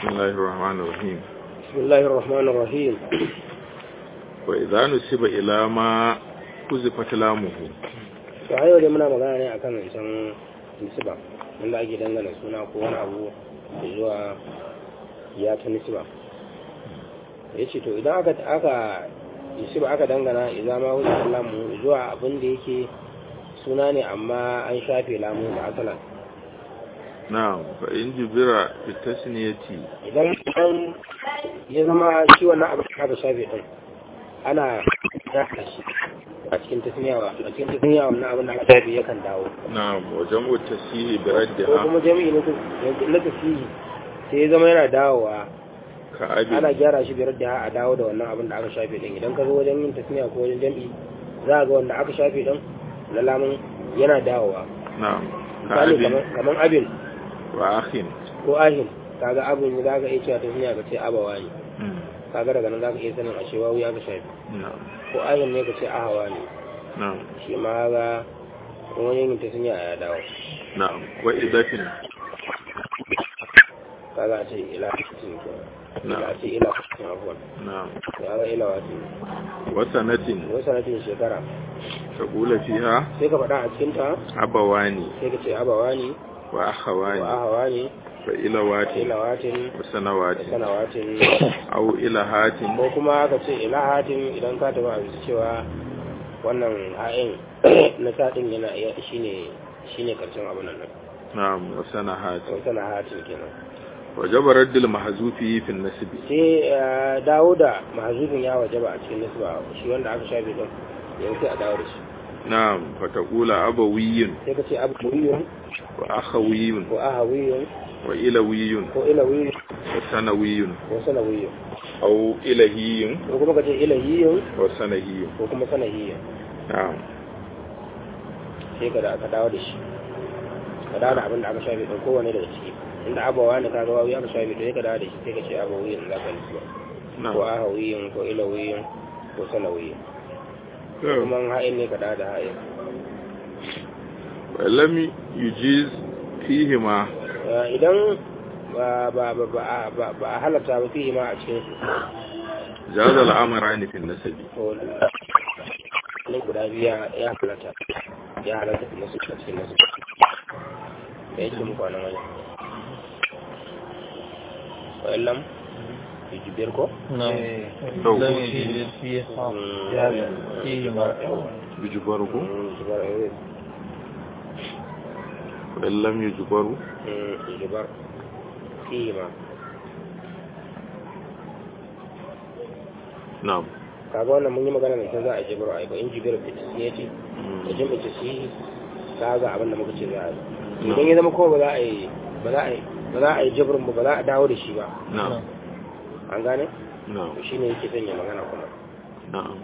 بسم الله الرحمن الرحيم بسم الله الرحمن الرحيم وإذا نسب إلى ما كذفت لامه to a yau dai muna magana ne akan zancen nisba wanda ake dangana suna ko wani abu zuwa ya ta nisba ya ce to idan aka aka nisba aka dangana idan ma wuce lamu zuwa abin da yake suna ne amma an shafe lamu da asalan نعم فإن جبر بالتسنية idan an ya zama shi wannan abin da aka shafe din ana rasa shi a cikin tasniya a cikin tasniya wannan abin da aka shafe yakan dawo نعم وجمع التسيه ko بردها kuma jami'i na na tafihi sai ya zama yana dawowa كأبي ana gyara shi biyar da a dawo da wannan abin da aka shafe din idan ka zo wajen yin tasniya ko wajen jami'i za ga wanda aka shafe din na lamun yana dawowa نعم misali كأبي kaman- kaman abin وأخ ko ahin kaga abin za ka iya cewa tasniya ka ce abawa ne مم. kaga daga nan za ka iya sanin ashe wawu ya ka shafe نعم ko ahin ne ka ce ahawa ne نعم shi ma ga wani yin tasniya ya dawo نعم وإضاف kaga a ce ila cikin ke نعم a ce ila cikin abuwan نعم kaga ila wasu وسنة wai sanatin shekara تقول فيها sai ka faɗa a cikinta أبوان sai ka ce abawa ne wa وأخوان ahawa ne فإلوات ilawatin وسنوات da sanawatin أو إلهات ko kuma ka ce ilahatin idan ka taɓa a cewa wannan ha'in na saɗin yana iya shine shine karshen abin nan نعم وسنهات ko sanahatin kenan وجب رد المحذوف في النسب sai eh, dawo da mahazufin ya wajaba a cikin nisba shi wanda aka shafe din yanzu sai a dawo da shi نعم فتقول أبوي sai ka ce abuwiyun وأخوي ko ahawiyun وإلوي ko ilawiyun وسنوي ko sanawiyun أو إلهي ko kuma ka ce ilahiyun وسنهي ko kuma sanahiyun نعم sai ka da ka dawo da shi ka dawo da abin da aka shafe ɗin kowane daga ciki inda abawa ne kaga wawi aka shafe to sai ka dawo da shi sai ka ce abawiyin za ka lissuwa ko نعم ahawiyin ko ilawiyin ko sanawiyin kuma in ha'in ne ka dawo da ha'in ولم يجيز فيهما Eh, idan ba ba ba ba ba- ba a halatta ba fiye ma a cikin su جاز الأمران في النسب to ne guda biya ya halatta ya halatta fi nasu a cikin nasu da yake muku a nan wajen wa'allam jibiyar ko نعم لو لم يجد فيها فيهما يجبره jibar وإن لم يجبره jibar fiye ma نعم kaga wannan mun yi magana mai za a jibar a ba in jibiyar da ya ce da jim'a ta sihi kaga abin da muka ce za a yi idan ya zama kowa ba za a yi ba za a yi ba za a yi jibrin ba ba za a dawo da shi ba نعم an gane نعم shi ne yake sanya magana kuma نعم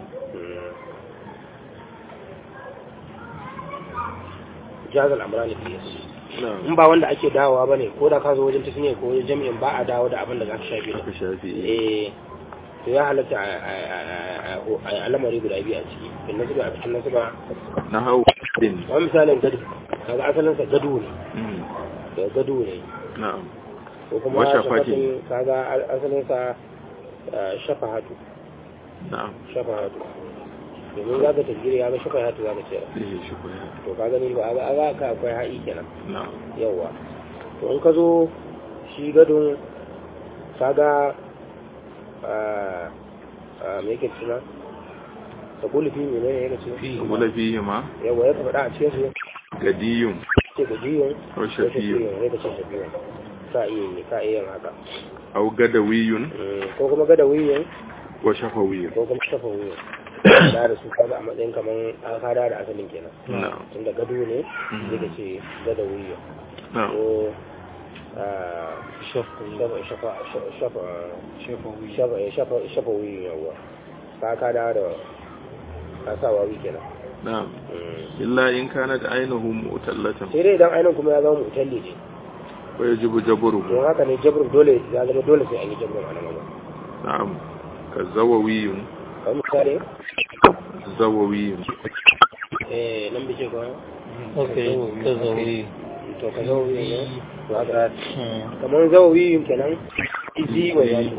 jazal amrani fi نعم in ba wanda ake dawowa bane ko da ka zo wajen tasniya ko wajen jami'in ba a dawo da abin da za ka shafe da aka shafi eh to ya halatta a- a- a- a- a lamari guda biyu a ciki in nasu ba a cikin nasu ba na hau din wani misalin gado kaga asalinsa gado ne Mm. da gado ne na'am ko kuma Wa shafatin. shafatin kaga asalinsa ah, shafahatu na'am shafahatu domin za ka tasgiri ya ga shafahatu za ka ce eh shi koya to ka gani ba a ga ka akwai ha'i kenan na'am yawa to in ka zo shi gadon kaga a a me yake suna ta kulifi ne ne yake ce wala fihi ma yawa ya faɗa a cikin su gadiyun ce ga jiyon aw shafiyun ya ka ce shafiyun ka iya yi ka iya yin haka aw gadawiyun Mm, ko kuma gada wiyin wa shafawiyun ko kuma shafa wiyin da da su kaga a matsayin kaman an kada da asalin kenan na'am tunda gado ne zai ka ce gada wiyin na'am ko ah, shafa shafa shafa shafa shafa shafa wuyi yawa ka ka da da ka sa wawi kenan na'am illa in kanat ainuhu mu'tallatan sai dai idan ainihin kuma ya zama mutalli ne wa yajibu jabruhu don haka ne jabrin dole ya zama dole sai an yi jabrin a nan gaba na'am kazawawiyun kamar misali zawawiyun eh nan bice ko Okay, تزوي to ka zawawi ne to haka kamar zawawi kenan izi wa ya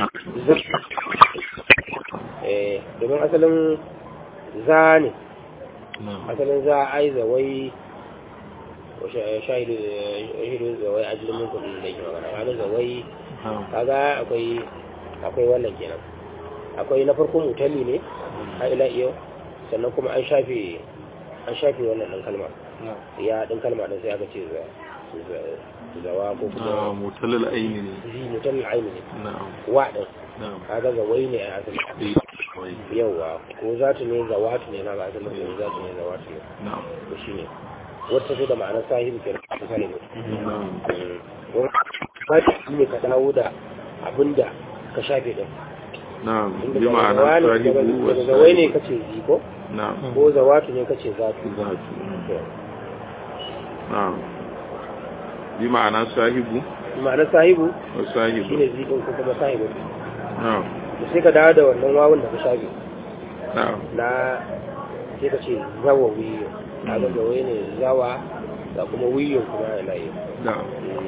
eh domin asalin za ne asalin za a ai zawai wa sha- shahidu shahidu zawai ajilin mun kudin da yake magana kaga zawai kaga akwai akwai wannan kenan akwai na farko mutalli ne har ila iyo sannan kuma an shafe an shafe wannan ɗan kalma ya ɗan kalma ɗin sai aka ce za za- zawa ko na kuma mutalal aini ne zi mutalli aini ne na'am wa ɗin na'am kaga zawai ne a asali eh wai yauwa ko za ta ne zawatu ne na ba asali ko za ta ne zawatu ne na'am to shi ne wata ce da ma'anar sahibu ke da kane ne na'am ba shi ne ka dawo da abinda ka shafe ɗin na'am inda bi daga ma'ana zawa ne- sahibu daga- wa daga zawai ne sahibu kace zi ko na'am ko zawatu ne kace zatu zatu to na'am bi ma'ana sahibu ma'anar sahibu wa shi sahibu ne zi ɗin ko kuma sahibu na'am da sai ka dawo da wannan wawun da ka shafe na'am na sai ka ce zawa wiyo kaga zawai ne zawa da kuma wiyo kuma ya layi na'am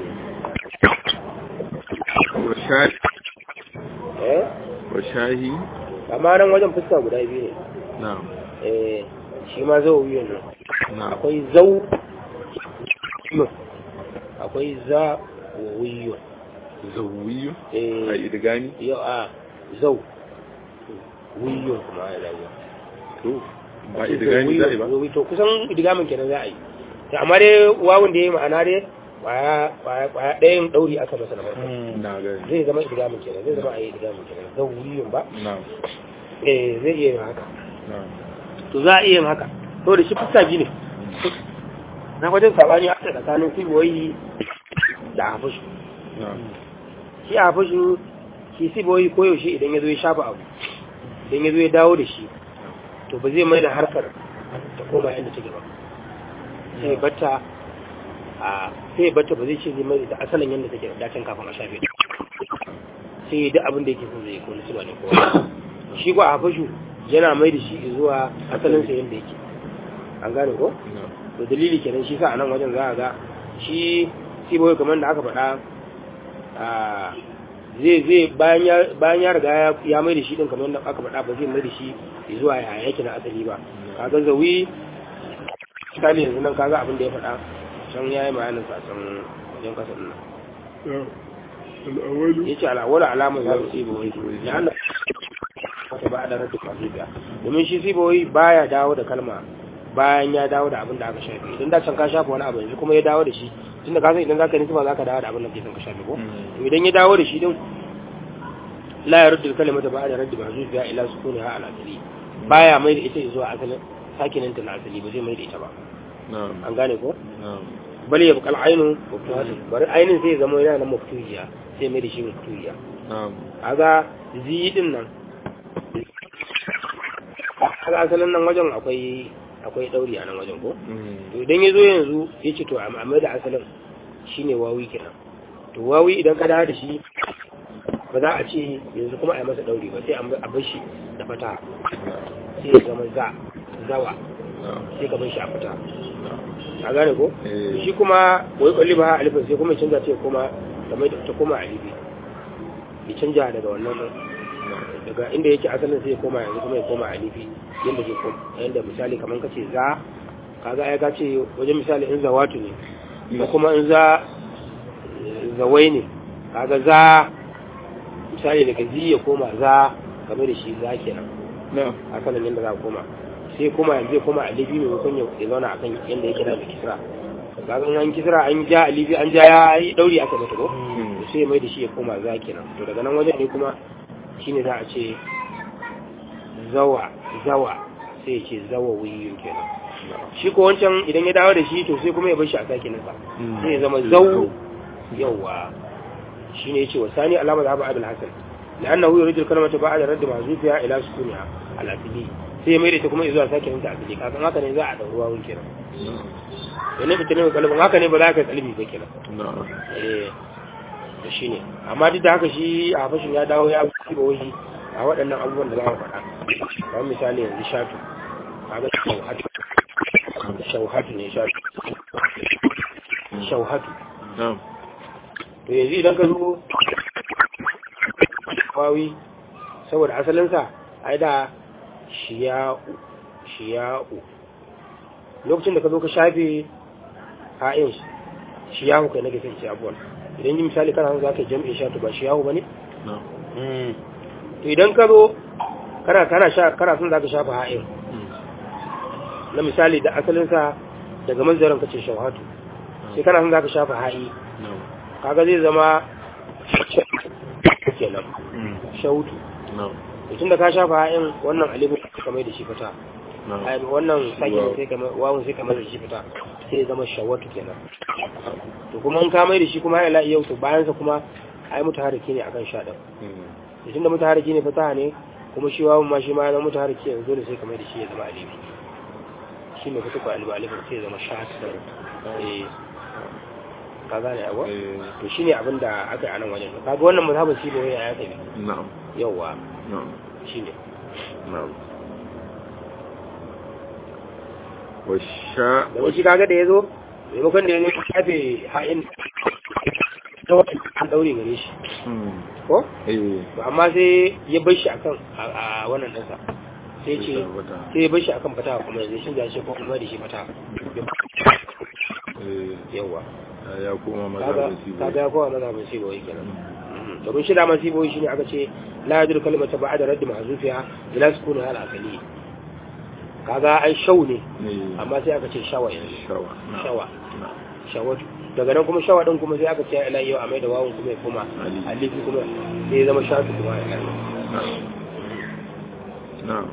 wa shahi eh wa shahi amma nan wajen fuska guda biyu ne na'am eh shi ma zawa wiyo ne na'am akwai zau akwai za wiyo zawiyu a eh idigami yau a zau wiyo kuma ya layi to ba idigami za a yi ba Zowi to kusan idigamin kenan za a yi to amma dai wawun da ya yi ma'ana dai kwaya kwaya kwaya ɗayan ɗauri aka masa na farko na gani zai zama idigamin kenan zai zama a yi idigamin kenan zau wiyun ba na'am eh zai iya yin haka na'am to za a iya yin haka to da shi fuska biyu ne na wajen sabani a tsakanin siboyi da hafushu na'am shi hafushu shi siboyi koyaushe idan ya zo ya shafa abu idan ya zo ya dawo da shi to ba zai mai da harkar ta koma yadda take ba sai ya bata a sai ya bata ba zai ce zai mai da asalin yadda take da dacin kafin a shafe ta sai ya duk abin da yake son zai ko nisuwa ne ko shi ko a hafushu yana mai da shi zuwa asalin sa yadda yake an gane ko na'am to dalili kenan shi sa a nan wajen za a ga shi siboyi kamar da aka faɗa a zai zai bayan ya bayan ya riga ya- ya mai da shi din kamar da aka faɗa ba zai mai da shi zuwa ya yake na asali ba kaga zawi misali yanzu nan kaga abin da ya faɗa can yayi bayanin sa can wajen kasa din nan al'awalu yace al'awwala alamun za su siboyi ya Allah wata ba da raddu fasiya domin shi siboyi baya dawo da kalma bayan ya dawo da abin da aka shafe idan da can ka shafa wani abu yanzu kuma ya dawo da shi tunda ka san idan zaka nisba zaka dawo da abin da ke son ka shafe ko to idan ya dawo da shi din la ya raddu kalimata ba da raddu mahzufiya ila sukuniha ala asali baya mai da ita zuwa asalin sakinin ta na asali ba zai mai da ita ba na'am an gane ko na'am bal ya bukal ainun maftuhatun bari ainin sai ya zama yana nan maftuhiya sai mai da shi maftuhiya na'am kaga zi din nan kaga asalin nan wajen akwai akwai dauri a nan wajen ko Mm. to idan ya zo yanzu ya ce to a mai da asalin shine wawi kenan to wawi idan ka dawo da shi ba za a ce yanzu kuma a yi masa dauri ba sai a bar shi da fata sai ya zama za zawa na'am sai ka bar shi a fata na'am a gane ko Eh. shi kuma wai kwalli ba alifin sai kuma ya canza ta ya koma ta mai ta koma alifi ya canja daga wannan na'am daga inda yake asalin sai ya koma yanzu kuma ya koma alifi yadda zai koma yadda misali kamar kace za kaga ai ka ce wajen misali in zawatu ne ko kuma in za zawai ne kaga za misali daga zi ya koma za game da shi za kenan na'am asalin yadda za a koma sai kuma yanzu ya koma alifi maimakon ya ya zauna akan yadda yake da kisra kaga in an kisra an ja alifi an ja ya yi dauri aka mata ko Mm. sai ya mai da shi ya koma za kenan to daga nan wajen ne kuma shine za a ce zawa zawa sai ya ce zawa wiyun kenan shi ko wancan idan ya dawo da shi to sai kuma ya bar shi a sake nasa Mm. sai ya zama zau yawa shine yace wa sani alama da abul hasan لانه يريد الكلمه بعد رد محذوفها الى سكونها الاصلي sai mai da ita kuma zuwa sake ninta asali kakan haka ne za a ɗau ruwa kenan yana fita ne kalbin haka ne ba za ka kalbi ba kenan na'am eh da shi ne amma duk da haka shi a fashin ya dawo ya fi ba wani a waɗannan abubuwan da za mu faɗa kamar misali yanzu shatu kaga shauhatu shauhatu ne shatu shauhatu na'am to yanzu idan ka zo wawi saboda asalinsa ai da shiya'u shiya'u lokacin da ka zo ka shafe ha'in shiyahu kai nake sai abuwan idan yi misali kana za ka jam'in shatu ba shiyahu ba ne? na'am to idan ka zo kana kana sha kana son za ka shafa ha'in na misali da asalinsa daga manzarin ka ce shawhatu sai kana son za ka shafa ha'i na'am kaga zai zama kenan shautu na'am tun da ka shafa ha'in wannan alifin ka mai da shi fita ai na'am wannan sakin sai ka wawun sai ka mai da shi fita sai ya zama shawatu kenan to kuma in ka mai da shi kuma ya la'i yau to bayan sa kuma ai mutaharriki ne akan sha din tun da mutaharriki ne fata ne kuma shi wawun ma shi ma yana mutaharriki yanzu dole sai ka mai da shi ya zama alifi shi ne fita ko alifi alifin sai ya zama shatu eh ka gane abuwa Eh, to shine abin da aka yi a nan wajen kaga wannan mazhabin shi ne ya tafi na'am yauwa na'am shine na'am washa da shi kaga da yazo maimakon da yazo kafe ha'in ta wata an daure gare shi hmm ko eh to amma sai ya bar shi akan a a wannan ɗansa sai ce sai ya bar shi akan fata kuma yanzu shi ya ce ko kuma da shi fata eh yauwa ya koma kaga mazhabin sibo kaga ya kowa mazhabin shi bawai kenan domin shi da masu boye shi ne aka ce la yadur kalimata ba'da raddi mahzufiha ila sukuni hal asali kaga ai shau ne ne amma sai aka ce shawa yanzu shawa na'am. shawa na'am shawatu daga nan kuma shawa din kuma sai aka ce ila yau a mai da wawun kuma ya koma Ali. alifi kuma sai ya zama shatu kuma ya kai na'am na'am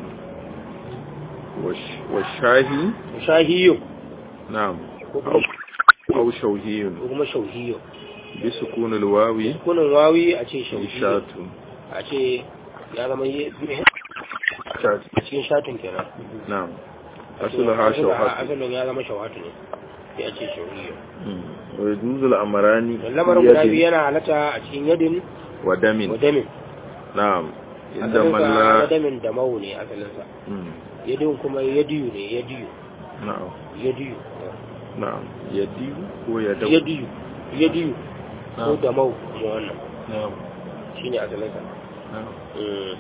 wash washahi shahiyo na'am ko kuma aw shawhiyun ko kuma shauhiyo bi sukun alwawi kunin wawi a ce shauhiyo shatu a ce ya zama yi shatu a cikin shatun kenan na'am asluha shawhatu asalin ya zama shawatu ne sai a ce shauhiyo wa yajuzu al-amrani lamarin guda biyu yana halatta a cikin yadin wa damin wadamin na'am inda asalinsa malla wadamin da mau ne asalinsa Mm, yadin kuma yadiyu ne yadiyu na'am yadiyu na'am yadi ko yadau yadiyu yadiyu ko na'am da mau kuma wannan na'am shine asalinsa na'am Mm.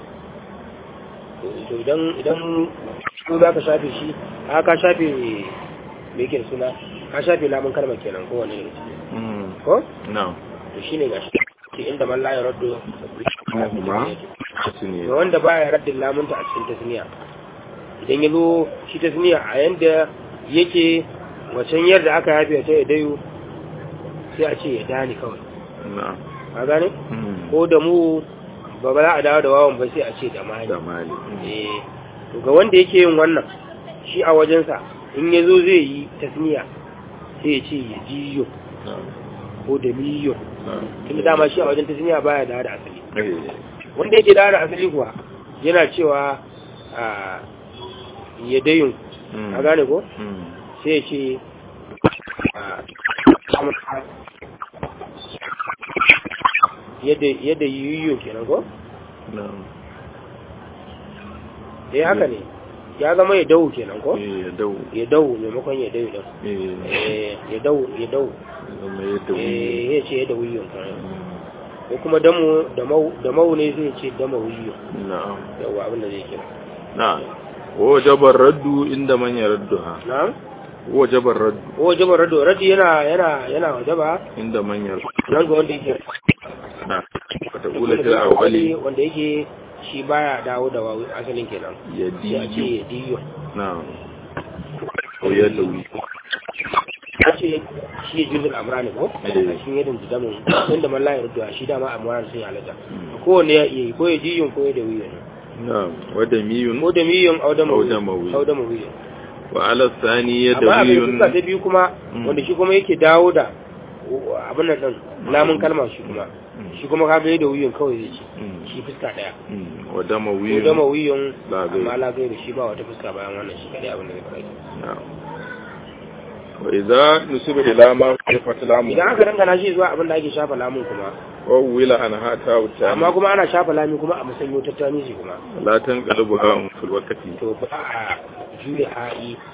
to idan idan ko za ka shafe shi a ka shafe me yake da suna ka shafe lamun kalmar kenan ko wani ne Mm, ko na'am to shine gashi ke inda man la ya raddo kuma su ne ga wanda baya raddin lamunta a cikin tasniya idan ya zo shi tasniya a yanda yake wacan yadda aka yafe ta ya dayu sai a ce ya dani kawai na'am a gane Mm, ko da mu ba ba za a dawo da wawan ba sai a ce da mani da mali eh to ga wanda yake yin wannan shi a wajensa in ya zo zai yi tasniya sai ya ce ya jiyo na'am ko da miyo na'am tunda dama shi a wajen tasniya baya dawo da asali eh wanda yake dawo da asali kuwa yana cewa a ya dayun mm, a gane ko mm, sai ya ce a yadda yadda yiwu kenan ko na'am eh haka ne ya zama ya dawo kenan ko eh yadau ya dawo maimakon ya dawo din eh eh ya dawo ya dawo zama yadau eh ya ce ya dawo yiwu Mm, ko kuma damu da mau da mau ne sai ya ce dama wiyo na'am yawa abin da zai kira na'am wajabar raddu inda man yaradduha na'am wajabar raddu ko jabar rado radi yana yana yana wajaba inda man yaraddu nan ga wanda yake na wata kula fil awwali wanda yake shi baya dawo da wawi asalin kenan sai a ce yadi ya diyo na'am ko yadawi a ce shi ya jirgin amrani ko a Eh. cikin yadda jidamin inda man layar da shi dama amrani sun halatta Mm. kowanne ya iya yi ko ya diyon ko ya da wiyo ne na'am wada miyun ko da miyon audama Audama wiyo. audama wiyo wa ala thani amma abin yadawiyun fuska ta biyu kuma Mm. wanda shi kuma yake dawo da abin nan din lamun kalma shi kuma Mm. shi kuma kaga da wiyon kawai zai ce Mm. shi fuska daya Mm, wa ko dama damawiyun wiyon La gai. amma la gai da shi ba wata fuska bayan wannan shi kadai abin da zai fara na'am wa idza nusiba ila ma kafat lamu idan aka dangana shi zuwa abin da ake shafa lamun kuma wa wila an hata wuta amma kuma ana shafa lami kuma a musanyo tattani shi kuma la tanqalibu ha fil waqti to ba a juya ha'i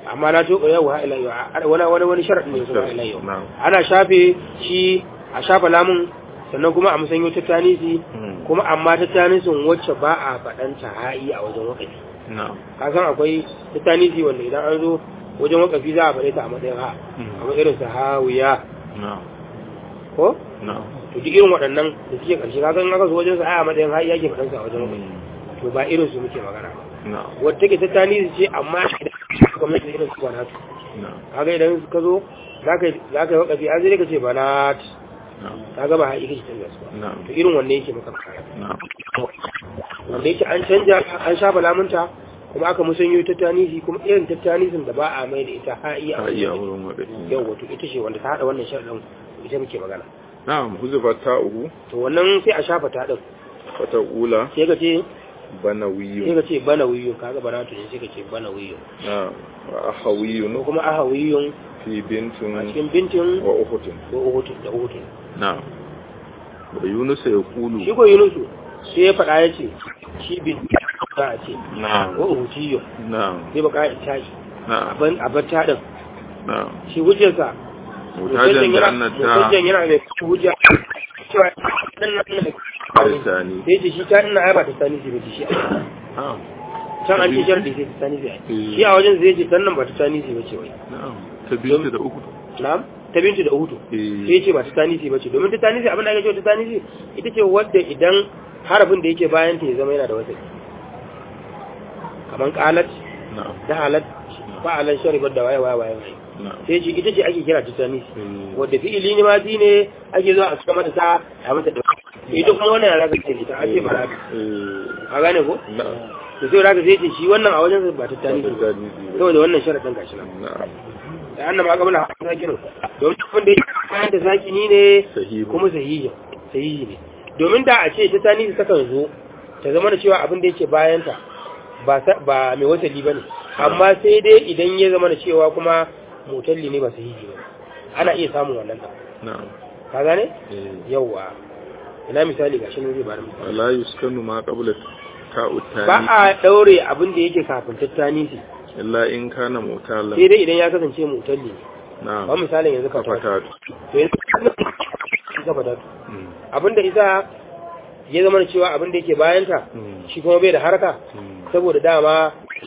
amma na to yau ha ila yau wani wani wani sharadi ne kuma ila yau Na'am. ana shafe shi a shafa lamun sannan kuma a musanyo ta tanisi Mm. kuma amma ta tanisin wacce ba a faɗanta ha'i a wajen wakafi na'am ka san akwai ta tanisi wanda idan an zo wajen wakafi za a faɗe ta a matsayin ha Mm. a matsayin sa hawiya na'am ko na'am to duk irin waɗannan da suke ƙarshe ka san aka zo wajen sa a matsayin ha'i yake faɗansa a wajen wakafi Mm. to ba irin su muke magana ba na'am wadda take ta tanisi ce amma gwamnati da irin su banatu na'am kaga idan ka zo za ka yi wakafi an zai ka ce banat na'am kaga ba ha'i kake canza su ba na'am to irin wanne yake maka magana na'am wanda yake an canja an shafa lamunta kuma aka musanyo ta tanisi kuma irin ta tanisin da ba a mai da ita ha'i a iya wurin waɗanda yau wato ita ce wanda ta haɗa wannan sharaɗin ita muke magana na'am huzufa ta'uhu to wannan sai a shafa ta ɗin wata ula sai ka ce bana sai wiyu ka ce bana wiyo kaga bana to ne sai ka ce bana wiyo na'am wa ahawiyun ko kuma aha wiyon fi a bintun cikin bintin wa uhutun ko uhutun da uhutun na'am wa yunus ya kulu shi ko yunusu sai ya faɗa ya ce shi bin za a ce na'am ko uhutiyo na'am sai baka ya tashi na'am abin abin ta ɗin na'am shi hujjarsa mutajen da annata hujjan yana mai hujja cewa dan nan da arsani sai ce shi ta ina ai ba ta sani ba shi na'am can an ce sharadi sai ta sani sai Eh. shi a wajen zai ce dan nan ba ta sani sai bace wai na'am ta binta da uku na'am ta bintu da uhutu Eh. sai ce ba ta sani sai bace domin ta sani sai abin da ake cewa ta sani sai ita ce wadda idan harafin da yake bayan ta ya zama yana da wasali kaman qalat na'am da halat fa'alan sharibat da waye waye waye waye. na'am sai ce ita ce ake kira ta sani Eh. wadda fi'ili ne ma ne ake zuwa a cika mata ta a mata da ita kuma wannan yara ce ita ake ba za Eh, ka gane ko na'am to sai raka zai ce shi wannan a wajen ba ta tani ta ne tani ne. saboda wannan sharadin gashi nan na'am da annan ma kabla zakinu domin wanda yake bayan da zakini ne sahihu kuma sahihi sahihi ne domin da a ce ta tani ta kan zo ta zama da cewa abin da yake bayan ta ba sa- ba mai wasali bane amma sai dai idan ya zama da cewa kuma mutalli ne ba sahihi ba ana iya samun wannan ɗin. na'am ka gane Eh. yawwa ina misali ga shi ne zai bada misali wala yuskanu ma qabla ta'u ba tani a daure abin da yake kafin tattani shi illa in kana mutalan sai dai idan ya kasance mutalli ne ba na'am misalin yanzu ka fata kafata to yanzu ka fata Mm. abin da isa ya zama da cewa abin da yake bayanta Mm. shi kuma bai da haraka Mm. saboda dama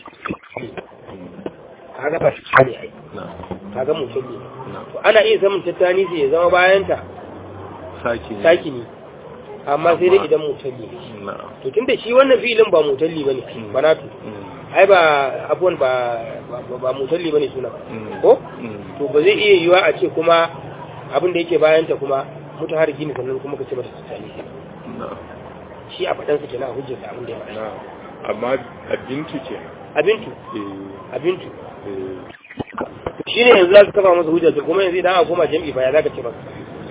kaga ba shi ne ai na'am kaga mutalli ne na'am to ana iya samun tattani shi ya zama bayanta saki ne. sakini amma sai dai idan mutalli ne na'am to tunda shi wannan fi'ilin ba mutalli bane Mm. banatu Mm. ai ba abuwan ba ba- ba mutalli bane suna Mm. ko Mm. to ba zai iya yiwa a ce kuma abin da yake bayanta kuma mutu har gini sannan kuma ka ce mata tattali na'am shi a faɗansa kenan a hujjarsa abin da ya faɗa na'am amma abinci ke abintu eh abintu eh shi ne yanzu za su kafa masa hujjar kuma yanzu idan aka koma jam'i ba ya za ka ce masa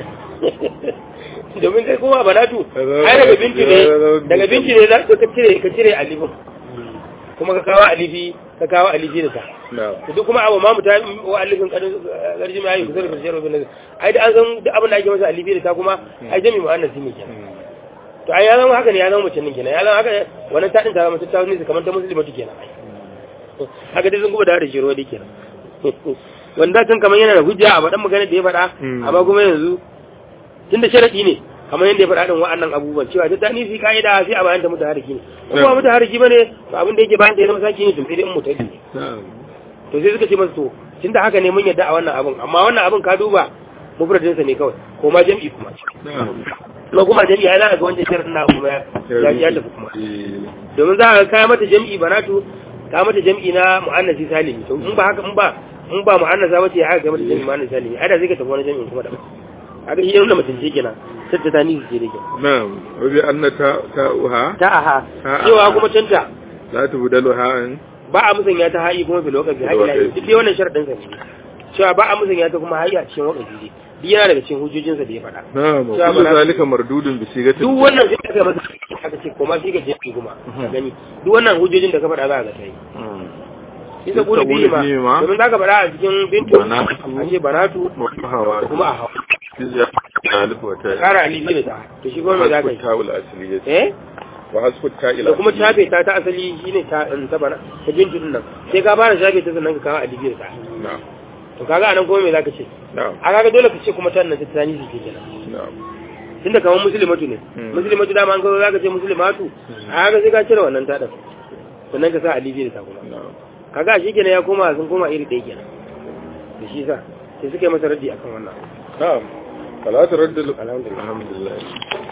domin kai kuma banatu ai daga bintu ne daga bintu ne za ka cire ka cire alifin kuma ka kawo alifi ka kawo alifi da ta na'am to duk kuma abu ma muta wa alifin kadin garji mai ayi kusa da karshe rubin nan ai da an san duk abin da ake masa alifi da ta kuma ai jami mu'annas ne kenan Mm. to ai ya zama haka ne ya zama mace nan kenan ya zama haka wannan ta din ta zama ta ne kamar ta musulmatu kenan ai haka dai sun kuma da da shiro dai kenan wanda kan kamar yana da hujja a faɗan magana da ya faɗa Mm. amma kuma yanzu tunda sharadi ne kamar yadda ya faɗa din wa'annan abubuwan cewa ta tani fi ka'ida sai a bayan ta mutu hariki ne ko ba mutu hariki bane to abin da yake bayan ta ya zama saki ne tun sai dai in mutu ne na'am to sai suka ce masa to tunda haka ne mun yadda a wannan abin amma wannan abin ka duba mufradinsa ne kawai ko ma jam'i kuma na'am ko kuma jam'i ai za ka ga wancan sharadin na kuma ya ya tafi kuma eh domin za ka kai mata jam'i banatu ka mata jam'i na mu'annasi salimi to in ba haka in ba in ba mu'annasa bace ya aka kai mata jam'i mu'annasi salimi ai da zai ka tafi wani jam'i kuma da haka shi yana mutum ce kenan sai ta tani ce da kenan na'am wa bi anna ta ta'uha ta aha Ha, cewa aha. kuma canta la tubdalu ha'an ba a musanya ta hayi kuma fil waqfi hayi lahi duk dai wannan sharadin sa ne cewa ba a musanya ta kuma hayi a cikin waqfi ne duk yana daga cikin hujjojinsa da ya faɗa na'am Cewa kullu ba na- zalika mardudun bi sigatin duk wannan sai aka masa aka ce koma shi ga jefi kuma ka gani duk wannan hujjojin da ka faɗa za ka ga ta yi Mm. isa gudu biyu ma biyu ma. domin za ka faɗa a cikin bintu Banatu. a ce banatu wa hawa kuma a hau jizya alif wa ta ƙara alifi da ta to shi kuma me za ka yi ta'ul asliyyah eh wa hasfu ta ila da kuma shafe ta ta asali shine ta in ta bana ta bintu din nan sai ka fara shafe ta sannan ka kawo alibi da ta na'am to kaga anan kuma me zaka ce na'am a kaga dole ka ce kuma ta nan ta tani shi kenan na'am tunda kamar muslimatu ne Hmm. muslimatu dama an kawo zaka ce muslimatu a kaga sai ka cire wannan ta din sannan ka sa alibi da ta kuma na'am kaga shi kenan ya koma sun koma iri ɗaya kenan da shi sa sai suka yi masa raddi akan wannan na'am fala taraddul alhamdulillah alhamdulillah